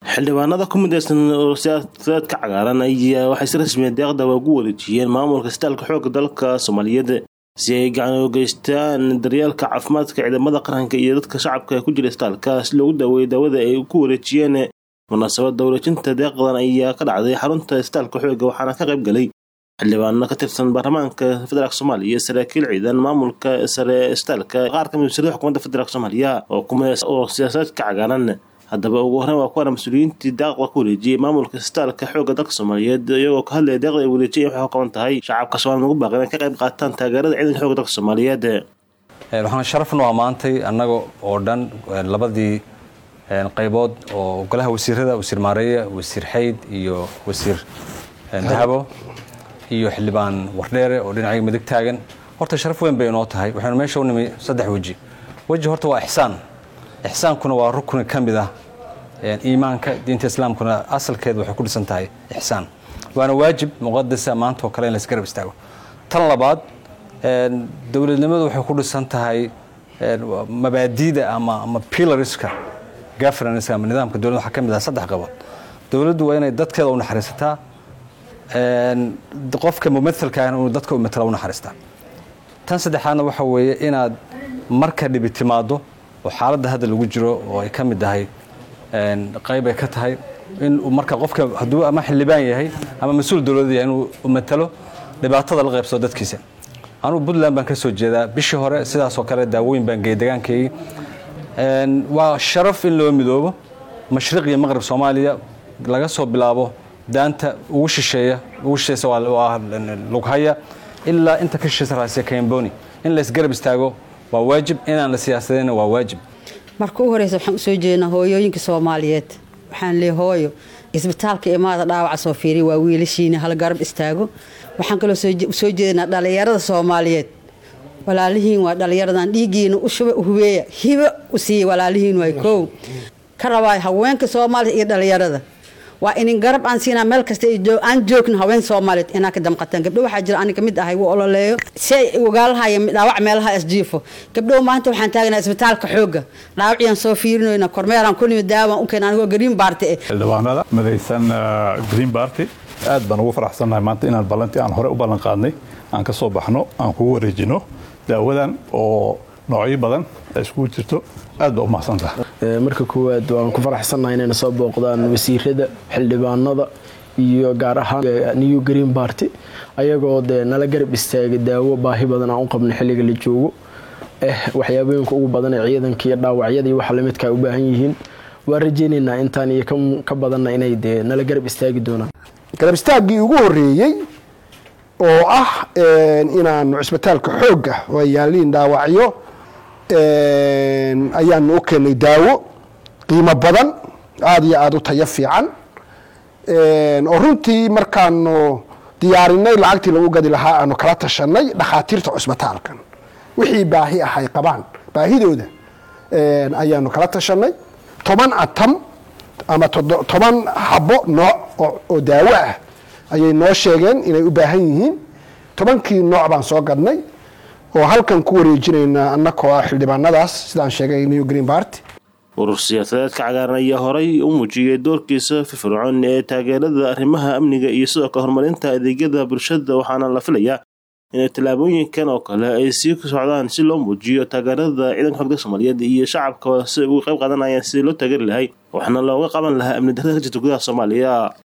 xildhibaanada ku midaysan oo siyaasadeedka cagaaran ayaa waxay si rasmiya deeqda ugu wareejiyeen maamulka isbitaalka xoogga dalka soomaaliyeed si ay gacan u geystaan daryeelka caafimaadka ciidamada qaranka iyo dadka shacabka ee ku jira isbitaalka si loogu daaweeyo daawada ay ku wareejiyeen munaasabadda wareejinta deeqdan ayaa ka dhacday xarunta isbitaalka xoogga waxaana ka qayb galay xildhibaano ka tirsan baarlamaanka federaalk soomaaliya saraakiil ciidan maamulka sare isbitaalka qaar ka mid wasiirada xukuumadda federaalk soomaaliya oo kumidaysan oo siyaasadeedka cagaaran haddaba ugu horreyn waa kuwana mas-uuliyiintii daaqda ku wareejiyey maamulka isbitaalka xoogga dalka soomaaliyeed iyagoo ka hadlaya deeqda ay wareejiyeen waxay ka qaban tahay shacabka soomaliya ugu baaqan inay ka qayb qaataan taageerada ciidanka xoogga dalka soomaaliyeed waxaan sharafnu ammaantay annaga oo dhan labadii qaybood oo golaha wasiirada wasiir maareeye wasiir xayd iyo wasiir dahabo iyo xildhibaan wardheere oo dhinacayga midig taagan horta sharaf weyn bay inoo tahay waxaynu meesha u nimi saddex weji weji horta waa ixsaan ixsaankuna waa rukni ka mid ah iimaanka diinta islaamkuna asalkeeda waxay ku dhisan tahay ixsaan waana waajib muqadasa maanta oo kale in laisgarab istaago tan labaad dowladnimadu waxay ku dhisan tahay mabaadiida ama ama pilariska governanska ama nidaamka dowladda waxaa ka mid ah saddex qabood dowladdu waa inay dadkeeda u naxariisataa qofka mumailka ahna inuu dadka matala u naxariistaa tan saddexaadna waxa weeye inaad marka dhibi timaado oo xaaladda hadda lagu jiro oo ay ka mid tahay qayb ay ka tahay in marka qofka hadduu ama xildhibaan yahay ama mas-uul dowladda yahay inuu matalo dhibaatada la qaybsado dadkiisa anugu puntland baan ka soo jeedaa bishii hore sidaasoo kale daawooyin baan geeyey degaankeygii waa sharaf in loo midoobo mashriq iyo maqrib soomaaliya laga soo bilaabo daanta ugu shisheeya ugu shisheeysa waa lughaya ilaa inta ka shisheeysa raasiya kamboni in la isgarab istaago waa waajib inaan la siyaasadayna waa waajib marka u horeysa waxaan usoo jeednaa hooyooyinka soomaaliyeed waxaan leey hooyo isbitaalka imaada dhaawaca soo fiiriya waa wiilashiina hala garab istaago waxaan kaloo soo jeednaa dhallinyarada soomaaliyeed walaalihiin waa dhallinyaradan dhiiggiina ushuba hubeeya hibo u siiya walaalihiin waay kow ka rabaa haweenka soomaaliya iyo dhallinyarada waa inin garab aan siinaa meel kasta aan joogno haween soomaaliyeed inaa ka damqataan gabdho waxaa jira ani kamid ahay wuu ololeeyo si ay ogaalahaya dhaawac meelaha isjiifo gabdho maanta waxaan taagnaa isbitaalka xoogga dhaawaciyaan soo fiirinoyna kormeeraan ku nimi daawaan u keen anigoo green barty eh xildhibaanada midaysan green barty aad baan ugu faraxsannahay maanta inaan ballantii aan hore u ballan qaadnay aan ka soo baxno aan kugu wareejino daawadan oo noocyo badan ay iskugu jirto aad baa u mahadsantaha marka koowaad waan ku faraxsannahay inayna soo booqdaan wasiirada xildhibaanada iyo gaar ahaan new green barty ayagoo dee nala garab istaaga daawo baahi badan aan u qabno xilliga la joogo eh waxyaabooyinka ugu badan ee ciidanka iyo dhaawacyada iyo waxa lamidkaa u baahan yihiin waan rajaynaynaa intaan iyo ka badanna inay dee nala garab istaagi doonaan garab istaaggii ugu horeeyey oo ah inaanu cisbitaalka xoogga oo yaaliin dhaawacyo ayaanu u keenay daawo qiimo badan aada iyo aada u tayo fiican oo runtii markaanu diyaarinay lacagtii lagu gadi lahaa aanu kala tashanay dhakhaatiirta cusbitaalkan wixii baahi ah ay qabaan baahidooda ayaanu kala tashanay toban atam ama toban xabo nooc oo daawo ah ayay noo sheegeen inay u baahan yihiin tobankii nooc baan soo gadnay oo halkan ku wareejinaynaa annakoo ah xildhibaanadaas sidaan sheegay new green barty urur siyaasadeedka cagaaran ayaa horay u muujiyey doorkiisa firfircoon ee taageerada arrimaha amniga iyo sidoo kale horumarinta adeegyada bulshada waxaana la filayaa inay tallaabooyinkan oo kale ay sii socdaan si loo muujiyo taageerada ciidanka xogda soomaaliyeed iyo shacabka si ugu qayb qaadanayaan sidii loo taageeri lahay waxna looga qaban lahaa amni darrada ka jirta gudaha soomaaliya